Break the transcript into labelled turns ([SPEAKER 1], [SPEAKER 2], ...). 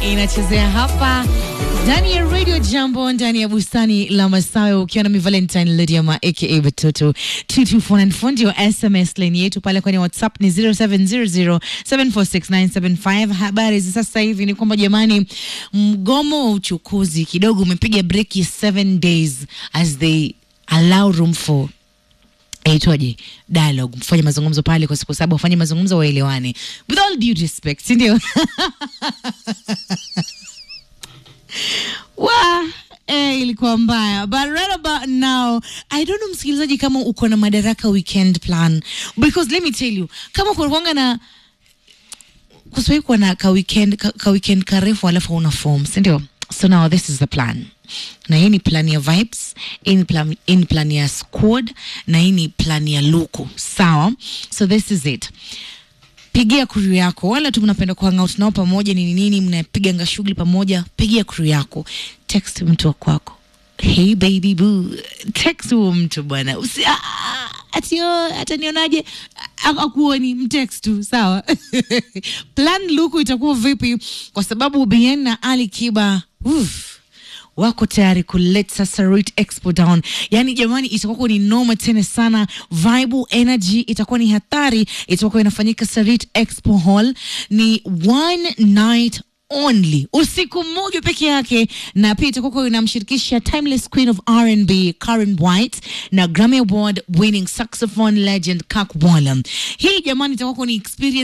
[SPEAKER 1] inachezea hapa ndani ya Radio Jambo, ndani ya bustani la Masawe, ukiwa na mi Valentine Lydiama aka Batoto 22494 ndio SMS line yetu pale kwenye WhatsApp ni 0700746975. Habari za sasa hivi ni kwamba jamani, mgomo wa uchukuzi kidogo umepiga breki 7 days as they allow room for aitwaje dialogue mfanye mazungumzo pale kwa siku saba wafanye mazungumzo waelewane with all due respect si ndio wa eh, ilikuwa mbaya but right about now i don't know msikilizaji kama uko na madaraka weekend plan because let me tell you kama kunakwanga na kuswai kuwa na ka weekend, ka, ka weekend karefu alafu una form sindio so now this is the plan na hii ni plan ya vibes hii ni plan, hii ni plan ya squad na hii ni plan ya luku sawa so this is it pigia crew yako wala tu mnapenda kuhangout nao pamoja nini nini mnapiganga shughuli pamoja pigia crew yako text mtu wa kwako hey baby boo text huo mtu bwana Usi- ah, ah, atio atanionaje A- akuoni mtext tu sawa plan luku itakuwa vipi kwa sababu bien na ali kiba uff, wako tayari kuleta Sarit Expo down. Yani jamani, itakuwa ni noma tena sana. Vibe energy itakuwa ni hatari, itakuwa inafanyika Sarit Expo Hall. Ni one night only usiku mmoja peke yake na pia itakuwa inamshirikisha timeless queen of R&B Karen White na Grammy Award winning saxophone legend Kak Wallum. Hii jamani itakuwa ni experience